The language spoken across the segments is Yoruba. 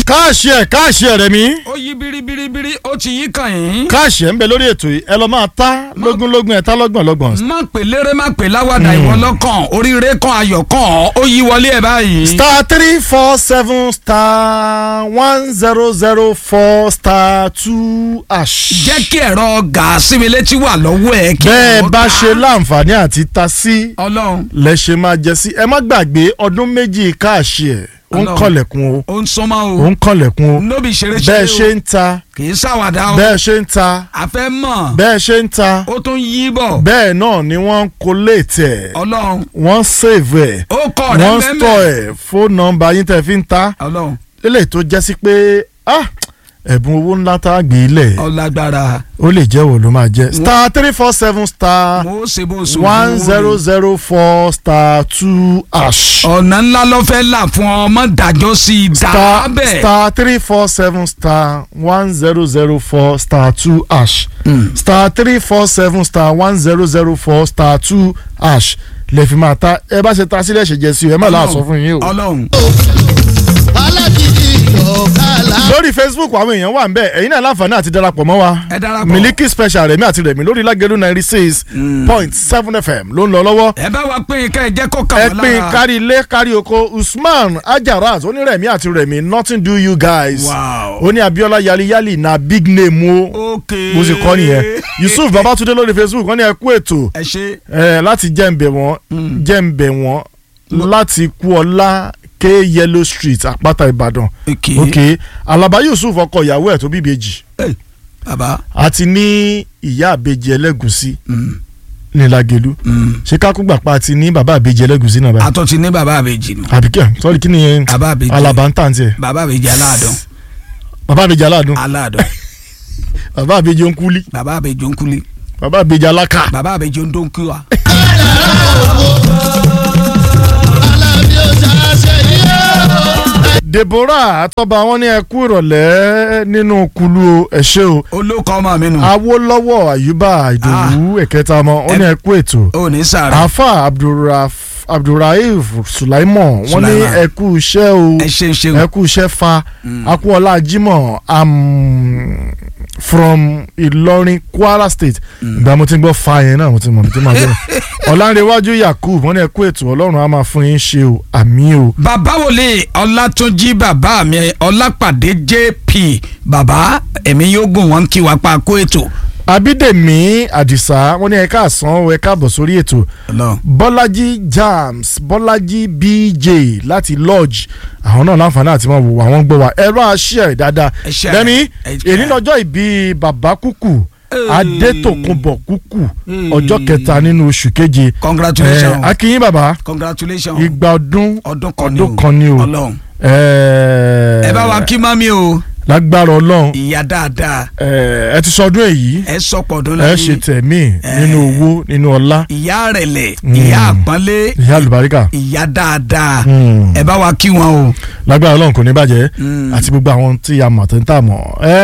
káàṣì ẹ̀ káàṣì ẹ̀ rẹ̀ mí. ó yí biribiribiri ó ti yí kàn yín. káàṣì ẹ̀ ń bẹ lórí ètò yìí ẹ lọ máa ta lógúnlógún ẹ̀ ta lọ́gbọ̀nlọ́gbọ̀n. má pè léré má pè láwàdà ìwọ lọ́kàn oríire kan ayọ̀ kan ó yí wọlé ẹ̀ báyìí. star three four seven star one zero zero four star two ash. jẹ́ kí ẹ̀rọ gàásì mi létí wà lọ́wọ́ ẹ̀ kí bẹ́ẹ̀ ẹ̀rọ bá gà- ṣe láǹfààní àti ta sí ọlọ́run lẹ ṣe máa jẹ sí ẹ má gbàgbé ọdún méjì káàṣì ẹ̀ ó ń Ọlọ́run. kọlẹ̀kùn o ó ń sọmọ ó o ń kọlẹ̀kùn o nóbì ṣeré bẹ́ẹ̀ ṣeré ṣe o ń ta kì í ṣàwàdà o bẹ́ẹ̀ ṣe ń ta a fẹ́ mọ̀ bẹ́ẹ̀ ṣe ń ta ó tún yí bọ̀ bẹ́ẹ̀ náà ni wọ́n ń collate ẹ̀ ọlọ́run wọ́n save ẹ̀ ó kọ̀ rẹ̀ wọ́n store mẹ́mẹ́ ẹ̀ fóònù nọ́mbà yín tẹ̀ fi ń ta ọlọ́run eléyìí tó jẹ́ sí pé ah, ẹ̀bùn owó ńlá tá a gbé lẹ̀ ọlágbára ó lè jẹ́ wo ló máa jẹ́ star three four seven star mo ṣe bó ṣe one zero zero four star two ash ọ̀nà ńlá ló fẹ́ là fún ọmọ dájọ́ sí i dá star bẹ́ẹ̀. star three four seven star one zero zero four star two ash star three four seven star one zero zero four star two ash lè fi máa ta ẹ bá ṣe ta sílẹ̀ ṣe jẹ sí o ẹ má láà sọ fún yín o. ọlọ́run alágídí ọ̀kàlà. lórí facebook àwọn èèyàn wà ń bẹ ẹ̀yin náà láǹfààní àti darapọ̀ mọ́ wa ẹ darapọ̀. miliki special rẹ̀mí àti rẹ̀mí lórí lágẹ̀lú ninety six point seven fm ló ń lọ lọ́wọ́ ẹ bá wa pín in ká ẹ jẹ́ kó kà ẹ wọ́n pín lára. kárí ilé kárí oko usman ajaraz onírẹ̀mí àti rẹ̀mí nothing do you guys Wow. ó ní abiola yaliyali na big name o ok bó ṣe kọ́ nìyẹn yusuf babatunde lórí facebook wọ́n ní ẹ kú ètò ẹ ṣe ẹ láti jẹ́ǹbẹ̀ wọ́n jẹ́ǹbẹ̀ wọ́n láti kú ọlá k yellow street àpáta ìbàdàn ok ok alaba yusuf ọkọ ìyàwó ẹ̀ tó bí ìbejì Ẹ, bàbá àti ní ìyá àbejì ẹlẹ́gùsí mm, ní lagelu mm. ṣé kákúgbà pa àti ní bàbá àbejì ẹlẹ́gùsí náà báyìí àtọ̀ ti ní bàbá àbèjì nù àbíkẹ́ sọ́ọ́rì kí ni yẹn bàbá àbèjì alaba ń tàn tiẹ̀ bàbá àbèjì aláàdán bàbá àbejì aládùn aláàdán bàbá àbejì onkuli bàbá àbèjì ònkúlé bàbá àbejì alaka bàbá àbèjì òndónkúwa. alábí ọjà ṣe yí o. deborah àtọ́ba wọn ní ẹkú ìrọ̀lẹ́ nínú kulu ẹ ṣé o olókọ́ ọmọ mi nù awolowo ayuba ìdòwú ẹ̀kẹta ọmọ wọn ní ẹkú ètò ó ní sàrà afa abdulraf abdulraif sulaiman wọn ní Sulaiman. ẹkú iṣẹ́ o ẹ ṣe ń ṣe ẹkú iṣẹ́ fa akúọlá jimoh am from ìlọrin kwara state ìgbà mo ti ń gbọ́ fa yẹn náà mo ti mọ̀ mi ti máa gbọ́ ọ̀làǹrẹ̀wájú yakub wọn ní ẹkú ètò ọlọ́run á máa fún yín ṣe o àmì o. bàbá wòlé ọlátúnjí bàbá mi ọlápàdé jp bàbá ẹ̀mí yóò gùn wọ́n kí wá pa kó ètò. abídèmí àdìsá wọn ní ẹ káàsán ẹ káàbọ̀ sórí ètò Ọlọ́run. bọ́lájí jams bọ́lájí bj láti lodge àwọn náà láǹfààní àti máa wò wá wọ́n gbọ́ wa ẹ̀rọ àṣẹ dáadáa Ẹ share lẹ́ni ẹ share. èyí lọ́jọ́ ìbí bàbá kúkú Hey. adétòkunbọ̀ kúkú Hey. ọjọ́ kẹta nínú oṣù keje congratulations Eh, akínyìn bàbá congratulations igba ọdún ọdún kan ni o ọdún kan ni o Ọlọ́run Eh, ẹ bá wa kí mami o lágbára ọlọ́run ìyá dáadáa eh, ẹ ti sọdún èyí ẹ sọpọ̀ ọdún ẹ ṣe tẹ̀mí nínú owó nínú ọlá ìyá rẹ̀lẹ̀ Mm. ìyá àpọ́nlé ìyá àlùbáríkà ìyá dáadáa Mm. ẹ bá wa kí wọn o. lágbára ọlọ́run kò ní bàjẹ́ Mm. àti gbogbo àwọn tí a mọ̀ tó ń tà mọ̀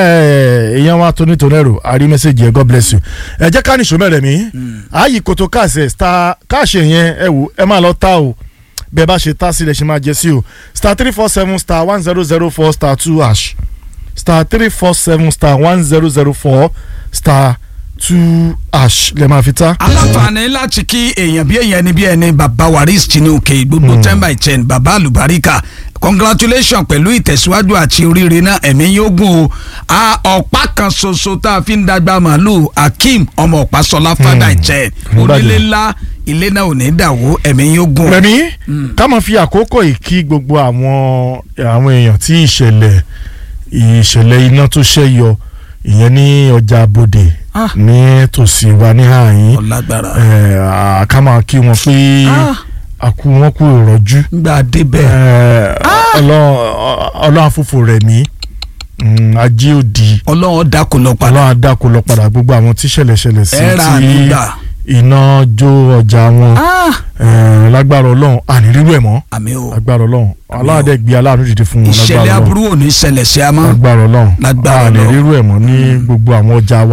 ẹ èèyàn wa tó ní tonero àrí mẹ́sẹ̀gì ẹ̀ god bless you ẹ jẹ́ ká ní ìṣó mẹ́rẹ̀ mi ààyè kòtò káàsì ẹ̀ star káàṣì yẹn ẹ wò ẹ máa lọ tá o bẹ́ẹ̀ bá ṣe tá sílẹ̀ ṣe máa jẹ sí o star three four seven star one zero zero four star two hash star three four seven star one zero zero four star two hash lè máa fi tá. aláǹfààní láti kí èèyàn bí èèyàn ni bí ẹni bàbá waris tinuke gbogbo ten by ten bàbá àlùbáríkà congratulations pẹ̀lú ìtẹ̀síwájú àti oríire náà ẹ̀mí yóò gùn o a ọ̀pá kan ṣoṣo tá a fi ń dàgbà màálù akeem ọmọ ọ̀pá sọlá fada ìjẹ́ Ìbàdàn. onílé ńlá ilé náà ò ní dàwó ẹ̀mí yóò gùn. rẹmi ká máa fi àkókò yìí kí gbogbo àwọn àwọn èèyàn tí ìṣẹ̀lẹ̀ ìṣẹ̀lẹ̀ iná tó ṣẹ́ yọ ìyẹn ní ọjà abodè Ah. ní tòsí wa ní àyín ọ̀làgbára ẹ̀, à, ká máa kí wọn pé Ah. àkú wọn kú ìrọ̀jú gbà débẹ̀ ẹ̀, Ọlọ́run Ọlọ́run àfòfò rẹ̀ mí ajé òdì ọlọ́run dákun lọ padà Ọlọ́run àdàkọ lọ padà gbogbo àwọn tí ṣẹlẹ̀ ṣẹlẹ̀ sí ẹ ra tí àdúgbà iná jó ọjà wọn ẹ̀, lágbára Ọlọ́run ànírírú ẹ̀ mọ́ àmì o agbára Ọlọ́run aláàdẹ gbé aláàánú dìde fún wọn ìṣẹ̀lẹ̀ lágbára aburú Ọlọ́run ò ní ṣẹlẹ̀ sí a mọ́ lágbára Ọlọ́run Lágbára a lè Ọlọ́run. rírú ẹ̀ mọ́ ní gbogbo àwọn ọjà wa